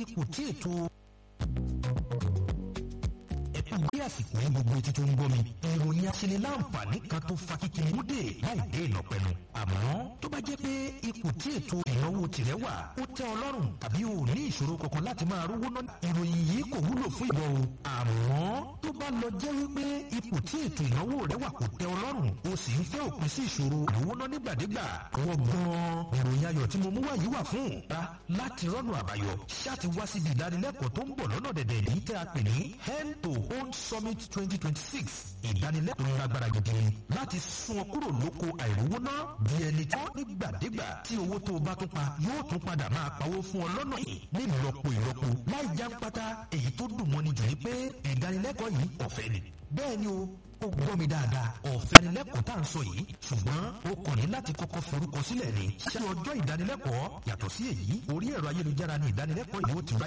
ipò tí ètò ẹ̀kú bí àsìkò yẹn gbogbo etí tó ń gbọ́ mi. ìròyìn aṣeniláǹfààní kan tó fa kíkiri múdè láì dé ìnàpẹ̀nu. àmọ́ tó bá jẹ́ pé ipò tí ètò ìnáwó tirẹ̀ wà ó tẹ́ ọ lọ́rùn tàbí o ní ìṣòro kankan láti máa rówó ná. ìròyìn yìí kò wúlò fún ìwọ o. àmọ́ tó bá lọ jẹ́ wípé ipò tí ètò ìnáwó rẹ wà kò tẹ́ ọ lọ́rùn o sì ń fẹ́ òpin sí ìṣòro ìnáwó ná nígbàdégbà. wọ́n gan-an ìròyìn ayọ̀ tí mo mú wá yìí wà fún. ra láti rọ́nà àbáyọ ṣáà ti wá síbi ìdánilẹ́kọ̀ọ́ tó ń bọ̀ lọ́nà dẹ̀dẹ̀ yìí tẹ́ a pè ní hand to Home Summit 2026 ìdánilẹ́kọ̀ọ́ lágbára gidi láti sún ọ kúrò lóko àìrówó ná bí ẹni tí wọ́n nígbàdégbà tí owó tó o bá tún pa yóò tún padà máa pawó fún ọ lọ́nà yìí ní ìlọ́po ìlọ́po láì já pátá èyí tó dùn mọ́ni jù ní pé ìdánilẹ́kọ̀ọ́ yìí ọ̀fẹ́ ni bẹ́ẹ̀ ni o ó gbọ́ mi dáadáa ọ̀fẹ́ ìdánilẹ́kọ̀ọ́ tá à ń sọ yìí ṣùgbọ́n o kàn ní láti kọ́kọ́ forúkọ sílẹ̀ ni ṣé ọjọ́ ìdánilẹ́kọ̀ọ́ yàtọ̀ sí èyí orí ẹ̀rọ ayélujára ni ìdánilẹ́kọ̀ọ́ yìí ó ti ráyè